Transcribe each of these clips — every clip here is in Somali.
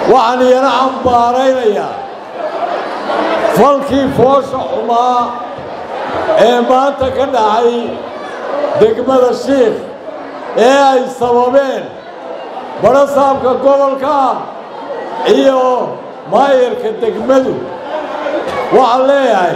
waxaan iyana cambaaraynayaa falkii foosha xumaa ee maanta ka dhacay degmada shiikh ee ay sababeen badhasaabka gobolka iyo maayarka degmadu waxaan leeyahay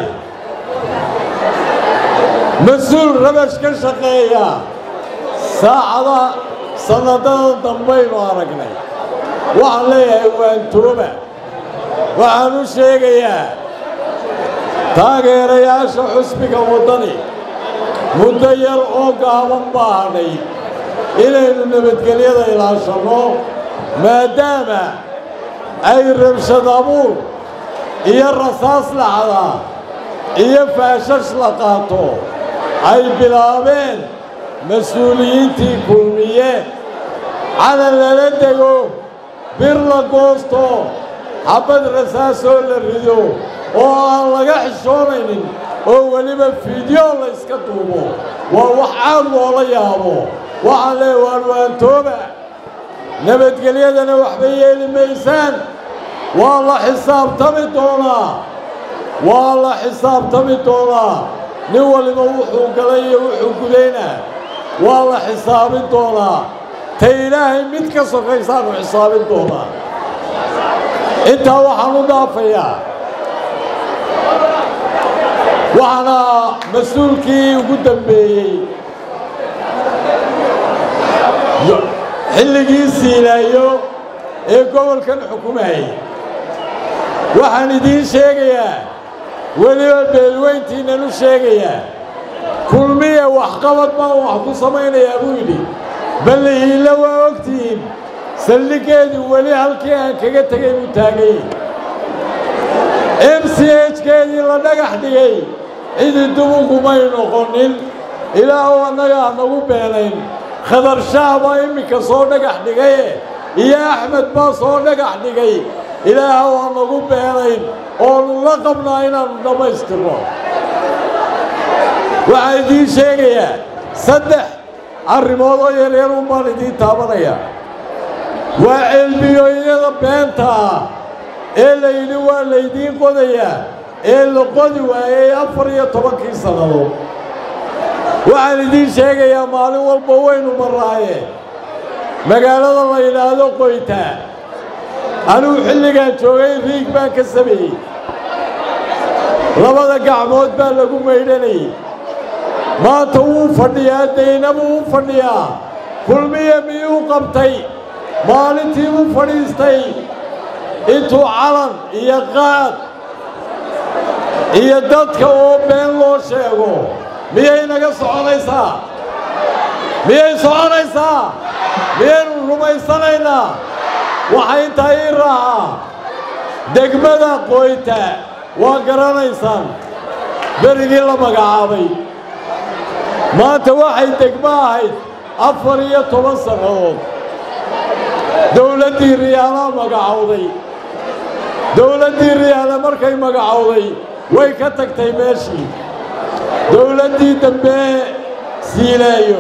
mas-uul rabash ka shaqeeya saacada sannadada dambaynu aragnay waxaan leeyahay waantooba waxaan u sheegayaa taageerayaasha xusbiga waddani muddo yar oo gaaban baa hadhay inaynu nabadgelyada ilaashanno maadaama ay rabshad abuur iyo rasaas lacda iyo faashash la qaato ay bilaabeen mas-uuliyiintii kulmiye calan lala dego bir la goosto xabbad rasaasoo la rido oo aan laga xishoonaynin oo weliba fiidyo la yska duubo waa wax caad loola yaabo waxaan leeya waanwaantooba nabadgelyadana waxba yeeli maysaan waa la xisaabtami doonaa waa la xisaabtami doonaa nin waliba wuxuu galay iyo wuxuu gudaynaa waa la xisaabin doonaa ta ilaahay mid ka sokaysaanu xisaabin doonaa intaa waxaan u dhaafayaa waxaana mas-uulkii ugu dambeeyey xilligii siilaayo ee gobolkan xukumayay waxaan idiin sheegayaa weliba beelweyntiinnan u sheegayaa kulmiya waxqabad baan wax ku samaynayaa buu yidhi balle hiilla waa ogtihiin saldhiggeedu weli halkii aan kaga tegay buu taagay m c hkeedii la dhagax dhigay cidi dubugumay noqonin ilaahu annagaa nagu beenayn khadar shaah baa imminka soo dhagax dhigaye iyo axmed baa soo dhagax dhigay ilaaha waa nagu beenayn oonu la qabnaa inaannu dhammaystirno waxaan idiin sheegayaa saddex arrimood oo yaryar un baan idiin taabanaya waa ceelbiyooyada beenta ah ee layidhi waa laydiin qodayaa ee la qodi waayey afar iyo tobankii sannadood waxaan idiin sheegayaa maalin walba waynu marraaye magaalada la yidhaahdo qoytaa anigu xilligaan joogay riig baan ka sameeyey labada gacmood baa lagu maydhanayay maanta wuu fadhiyaa daynabu u fadhiyaa kulmiya miyuu qabtay maalintii u fadhiistay intuu calan iyo qaad iyo dadka oo been loo sheego miyay naga soconaysaa miyay soconaysaa miyaynu rumaysanaynaa waxaa intaa ii raacaa degmada qoyta waa garanaysaan berigii la magacaabay maanta waxay degmo ahayd afar iyo toban sannadood dowladdii riyaalaa magacowday dowladdii riyaale markay magacowday way ka tagtay meeshii dowladdii dambe siileeyo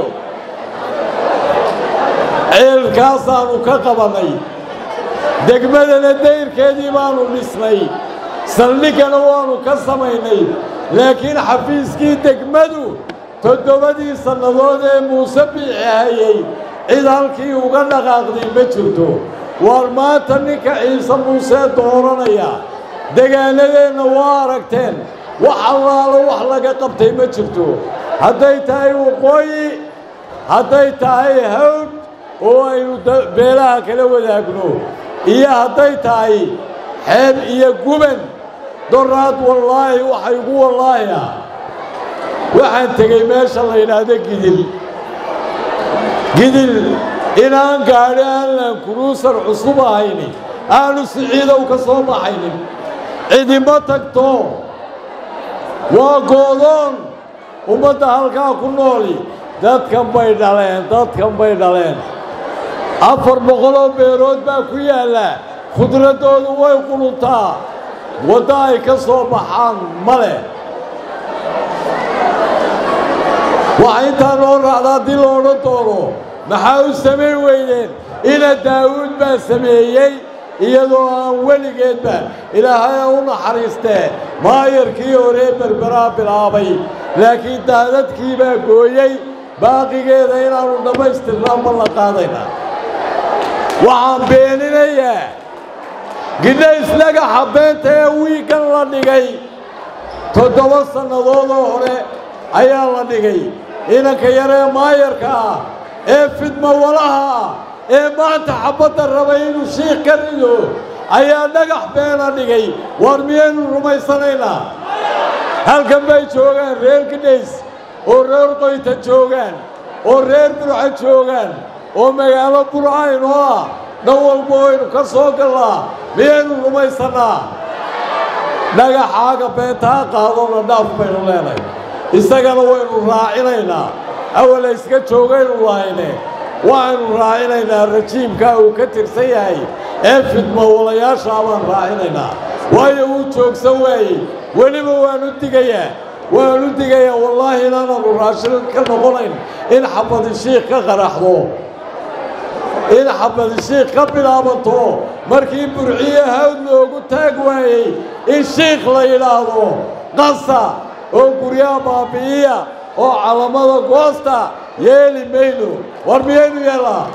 ceelkaasaannu ka qabannay degmadana dayrkeedii baannu dhisnay saldhiggana waannu ka samaynay laakiin xafiiskii degmadu toddobadii sannadood ee muuse biixi hayey cid halkii uga dhaqaaqday ma jirto waar maanta ninka ciise muusee dooranaya degaanadeenna waa aragteen wax allaalo wax laga qabtay ma jirto hadday tahay waqooyi hadday tahay hawd oo aynu beelaha kala wadaagno iyo hadday tahay xeeb iyo guban doraad wallaahi waxay ugu wallaahi ah waxaan tegey meesha la yidhaahdo gidil gidil inaan gaadhi aanlan kuruusar cusub ahayni aanu siciidow ka soo baxaynin cidima tagto waa goodoon ummadda halkaa ku nooli dadkan bay dhaleen dadkan bay dhaleen afar boqoloo beerood baa ku yaalla khudraddoodu way quluntaa waddo ay ka soo baxaan ma leh waxaa intaa loo raacda haddii lo odhan doono maxaa u samayn weydeen ina daawuud baa sameeyey iyadoo aan weligeedba ilaahay u naxariistee maayarkii horee berberaa bilaabay laakiin daadadkii baa gooyey baaqigeeda inaannu dhammaystirnaa ma la qaadaynaa waxaan beeninayaa gidhays dhagaxa beenta ee wiiggan la dhigay toddoba sannadoodoo hore ayaa la dhigay inanka yaree maayarka ah ee fidmo walaha ah ee maanta xabbadda rabay inuu shiikh ka rido ayaa dhagax beena dhigay waar miyaynu rumaysanaynaa halkan bay joogaan reer gidhays oo reer qoyta joogaan oo reer burca joogaan oo magaalo burcaynoo ah dhan walba waynu ka soo gallaa miyaynu rumaysannaa dhagaxaaga beentaa qaadona dhaaf baynu leenahay isagana waynu raacinaynaa awala iska joogaynu lahayne waxaynu raacinaynaa rajiimkaa uu ka tirsan yahay ee fidmo walayaashaa baan raacinaynaa waayo wuu joogsan waayey weliba waanu digayaa waanu digayaa wallaahi inaananu raashin ka noqonayn in xabadishiikh ka qaraxdo in xabadishiikh ka bilaabanto markii burciye hawd loogu taag waayey in shiikh la yidhaahdo qasa oo guryaha baabi'iya oo calamada goosta yeeli mayno war miyaynu yeellaa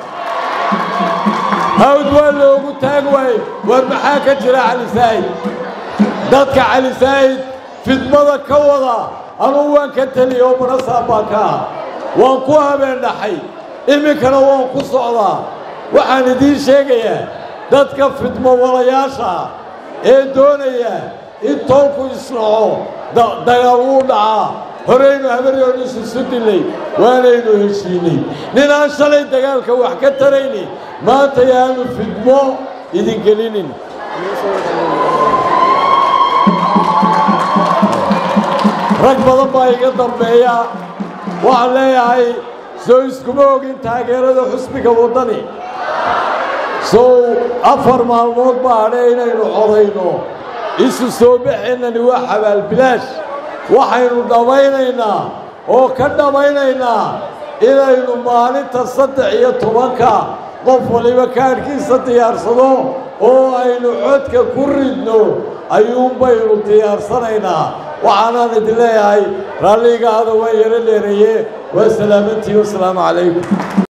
hawd waa loogu taag waayey war maxaa ka jira cali saa'id dadka cali saa'id fidmada ka wada anugu waan ka teliya oo manasaab baan ka ah waan ku habeen dhaxay iminkana waan ku socdaa waxaan idiin sheegayaa dadka fidmo walayaasha ee doonaya in toolku isnaco dagaal wuu dhacaa horaynu habaryoon isusu dilay waanaynu heshiinay ninaan shalay dagaalka wax ka tarayni maanta yaanu fidmo idin gelinin rag badan baa iga dambeeya waxaan leeyahay soo iskuma ogin taageerada xusbiga waddani sow afar maalmood baa hadhe inaynu codayno isu soo baxeennani waa xabaalbilaash waxaynu dhammaynaynaa oo ka dhammaynaynaa inaynu maalinta saddex iyo tobanka qof waliba kaadhkiisa diyaarsado oo aynu codka ku ridno ayuunbaynu diyaarsanaynaa waxaanaan idin leeyahay raalligaada waa yaro dheereeye waa salaamantii wasalaamu calaykum